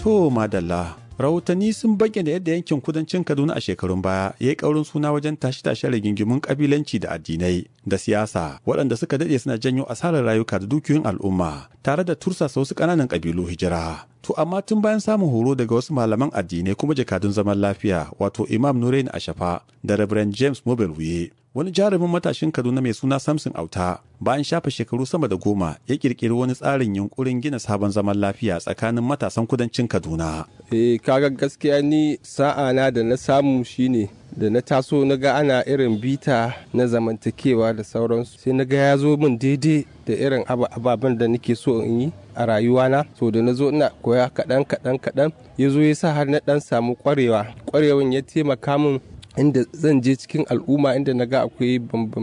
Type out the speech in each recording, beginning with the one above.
To madalla, rahotanni sun bayyana yadda yankin kudancin Kaduna a shekarun baya ya yi ƙaurin suna wajen tashe-tashen rigingimun ƙabilanci da addinai da siyasa waɗanda suka daɗe suna janyo asarar rayuka da dukiyoyin al'umma tare da tursasa wasu ƙananan ƙabilu hijira. To amma tun bayan samun horo daga wasu malaman addinai kuma jakadun zaman lafiya wato Imam Nurain Ashafa da Reverend James Mobile Wuye wani jarumin matashin Kaduna mai suna Samson Auta bayan shafa shekaru sama da goma ya kirkiri wani tsarin yunkurin gina sabon zaman lafiya tsakanin matasan kudancin Kaduna. Eh kaga gaskiya ni sa'a na da na samu shine da na taso na ga ana irin bita na zamantakewa da sauransu sai na ga ya zo min daidai da irin ababen da nake so in yi a rayuwana to da na zo ina koya kaɗan kaɗan kaɗan ya zo ya sa har na ɗan samu ƙwarewa ƙwarewan ya taimaka min inda zan je cikin al'umma inda na ga akwai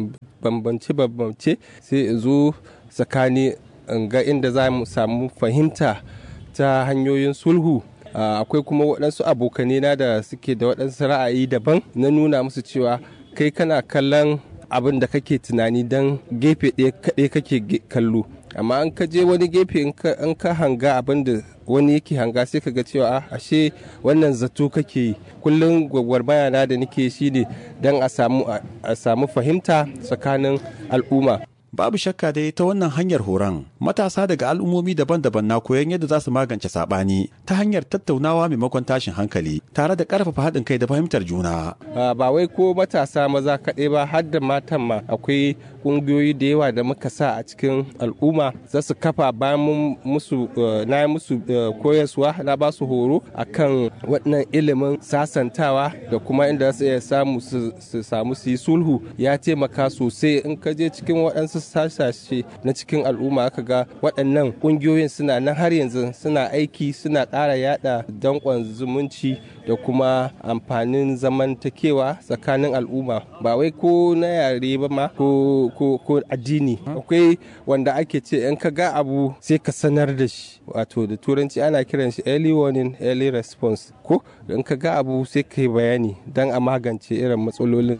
bambance-bambance sai in zo tsakani in ga inda za mu samu fahimta ta hanyoyin sulhu akwai kuma waɗansu abokanai na da suke da waɗansu ra'ayi daban na nuna musu cewa kai kana kallon abin da kake tunani don gefe ɗaya kaɗai kake kallo amma an ka je wani gefe in ka hanga abin da wani yake hanga sai ka ga cewa ashe wannan zato kake yi kullum gwagwarmaya na da nake shi ne don a samu fahimta tsakanin al'umma babu shakka dai ta wannan hanyar horon matasa daga al'ummomi daban-daban na koyon yadda za su magance saɓani ta hanyar tattaunawa maimakon tashin hankali tare da ƙarfafa haɗin kai da fahimtar juna. ba wai ko matasa maza kaɗai ba har da matan ma akwai ƙungiyoyi da yawa da muka sa a cikin al'umma za su kafa bayan musu na yi musu koyaswa na ba su horo akan waɗannan ilimin sasantawa da kuma inda su iya samu su samu su yi sulhu ya taimaka sosai in ka je cikin waɗansu sasashe na cikin al'umma aka ga waɗannan ƙungiyoyin suna nan har yanzu suna aiki suna ƙara yada danƙon zumunci da kuma amfanin zamantakewa tsakanin al'umma ba wai ko na yare ba ma ko ko addini akwai wanda ake ce in ka ga abu sai ka sanar da shi wato da turanci ana kiran shi early warning early response ko in ka ga abu sai ka yi bayani don a magance irin matsalolin.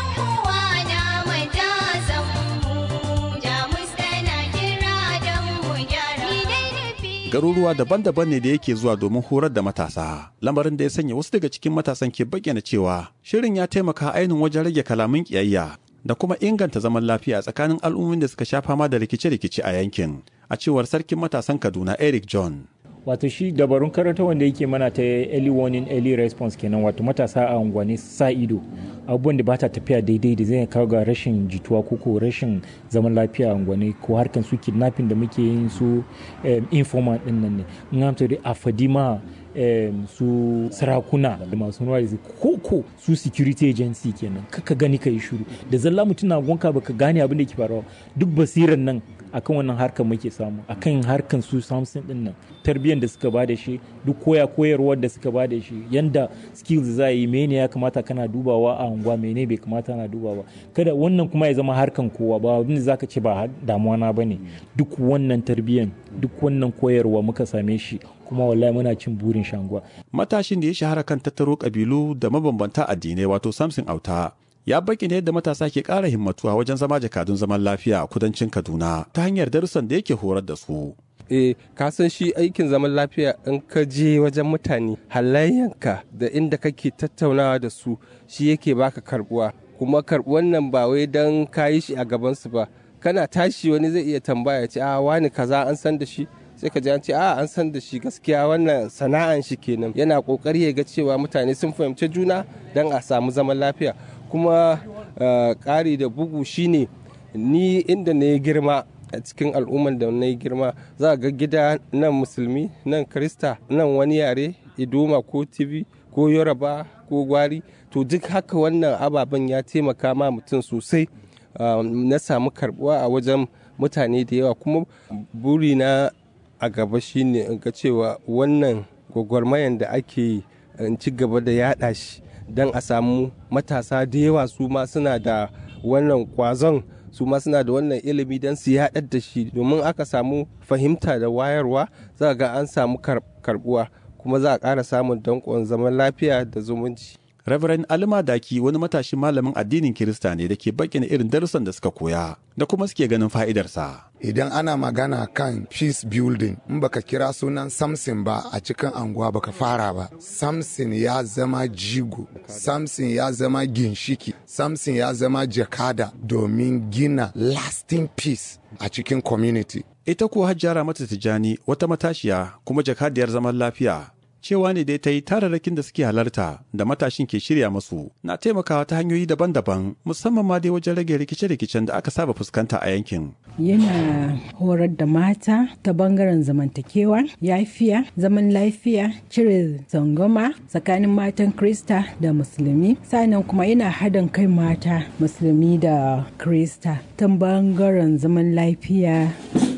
garuruwa daban-daban ne da yake zuwa domin horar da matasa lamarin da ya sanya wasu daga cikin matasan ke bayyana cewa shirin ya taimaka ainihin wajen rage kalamin kiyayya da kuma inganta zaman lafiya tsakanin al'ummomin da suka sha fama da rikice-rikice a yankin a cewar sarkin matasan kaduna eric john wato shi dabarun karanta wanda yake mana ta early warning early response kenan wato matasa a unguwanni sa ido abubuwan da ba ta tafiya daidai da zai kawo ga rashin jituwa ko ko rashin zaman lafiya a unguwanni ko harkan su kidnapping da muke yin su informal din nan ne in amsa da afadima su sarakuna da masu ruwa da koko su security agency kenan kaka gani ka yi shuru da zalla mutum na gonka baka gane abin da ke faruwa duk basiran nan akan wannan harkar muke samu akan harkar su samson din nan tarbiyyar da suka bada shi duk koya koyarwar da suka bada shi yanda skills za yi mene ya kamata kana dubawa a unguwa mene bai kamata na dubawa kada wannan kuma ya zama harkan kowa ba abin da zaka ce ba damuwa na bane duk wannan tarbiyyar duk wannan koyarwa muka same shi kuma wallahi muna cin burin shanguwa matashin da ya shahara kan tattaro kabilu da mabambanta addinai wato samson auta ya bayyana yadda matasa ke ƙara himmatuwa wajen zama jakadun zaman lafiya a kudancin kaduna ta hanyar darussan da yake horar da su eh ka san shi aikin zaman lafiya in ka je wajen mutane halayyanka da inda kake tattaunawa da su shi yake baka karbuwa kuma karbuwan nan ba wai don ka yi shi a gabansu ba kana tashi wani zai iya tambaya ce a wani kaza an san da shi sai ka ji an ce a an san da shi gaskiya wannan sana'an shi kenan yana kokari ya ga cewa mutane sun fahimci juna don a samu zaman lafiya kuma ƙari da bugu shine ni inda na yi girma a cikin al'umman da na yi girma za ga gida nan musulmi nan krista nan wani yare idoma ko tv ko yoruba ko gwari to duk haka wannan ababen ya taimaka ma mutum sosai na samu karbuwa a wajen mutane da yawa kuma burina a gaba shine in ga cewa wannan gwagwarmayan da ake yi in ci gaba da yada shi don a samu matasa da yawa su ma suna da wannan kwazon su ma suna da wannan ilimi don su yaɗar da shi domin aka samu fahimta da wayarwa za ga an samu karbuwa kuma za a ƙara samun danƙon zaman lafiya da zumunci Reverend Alima Daki wani matashin malamin addinin Kirista ne da ke bayyana irin darussan da suka koya da kuma suke ganin fa'idarsa. Idan ana magana kan peace building in baka kira sunan Samson ba a cikin anguwa baka fara ba. Samson ya zama jigo, Samson ya zama ginshiki, Samson ya zama jakada domin gina lasting peace a cikin community. Ita kuwa Hajjara mata Tijjani wata matashiya kuma jakadiyar zaman lafiya cewa ne dai ta yi tararrakin da suke halarta da matashin ke shirya masu na taimakawa ta hanyoyi daban-daban musamman ma dai wajen rage rikice-rikicen da aka saba fuskanta a yankin. Yana horar da mata ta bangaren zamantakewa, yafiya, zaman lafiya, cire zangoma tsakanin matan Krista da Musulmi, sannan kuma yana haɗin kai mata Musulmi da Krista ta bangaren zaman lafiya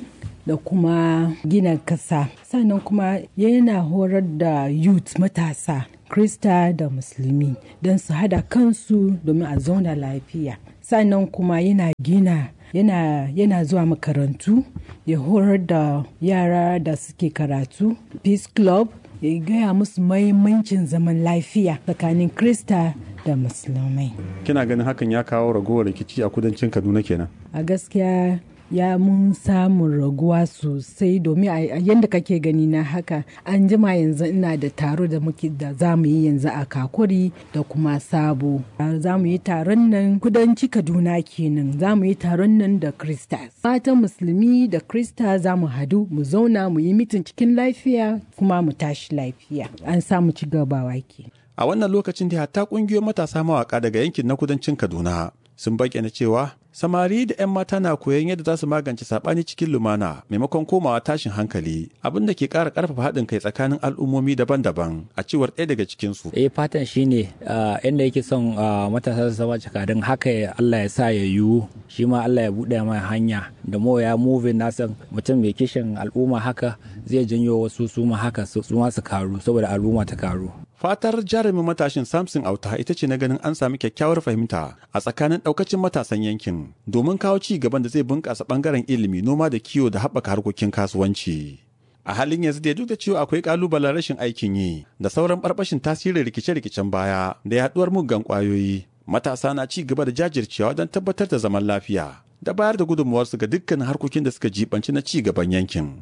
da kuma gina kasa sannan kuma yana horar da youth matasa krista da musulmi don su hada kansu domin a zauna lafiya sannan kuma yana gina yana, yana zuwa makarantu ya horar da yara da suke karatu peace club ya gaya musu mahimmancin zaman lafiya tsakanin krista da musulmai kina ganin hakan ya kawo ragowar rikici a kudancin kaduna kenan a gaskiya ya mun samun raguwa sosai domin a yadda kake gani na haka an jima yanzu ina da taro da muke da za mu yi yanzu a kakuri da kuma sabo za mu yi taron nan kudanci kaduna kenan za mu yi taron nan da kristas matan musulmi da krista za mu hadu mu zauna mu yi mitin cikin lafiya kuma mu tashi lafiya an samu ci gabawa ke a wannan lokacin da hatta kungiyoyin matasa mawaka daga yankin na kudancin kaduna sun bayyana cewa samari da 'yan mata na koyon yadda za su magance saɓani cikin lumana maimakon komawa tashin hankali abin da ke ƙara ƙarfafa haɗin kai tsakanin al'ummomi daban-daban a cewar ɗaya daga cikinsu. eh fatan shine inda yake son matasa su zama jakadun haka Allah ya sa ya yiwu shi ma Allah ya buɗe mai hanya da mo ya movin nasan mutum mai kishin al'umma haka zai janyo wasu su ma haka su ma su karu saboda al'umma ta karu Fatar jarumin matashin Samson Auta ita ce na ganin an sami kyakkyawar fahimta a tsakanin ɗaukacin matasan yankin domin kawo ci gaban da zai bunƙasa ɓangaren ilimi, noma da kiwo da haɓaka harkokin kasuwanci. A halin yanzu da duk da cewa akwai ƙalubalen rashin aikin yi da sauran ɓarɓashin tasirin rikice-rikicen baya da yaɗuwar muggan ƙwayoyi, matasa na ci gaba da jajircewa don tabbatar da zaman lafiya da bayar da gudunmuwarsu ga dukkan harkokin da suka jibanci na ci gaban yankin.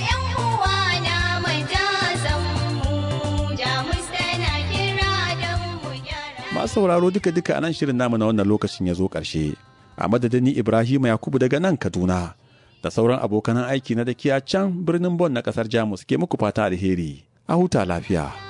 masu sauraro duka-duka a nan shirin namu na wannan lokacin ya zo ƙarshe a madadin ni ibrahim yakubu daga nan kaduna da sauran abokanan aiki na da can birnin bon na ƙasar jamus ke muku fata alheri a huta lafiya.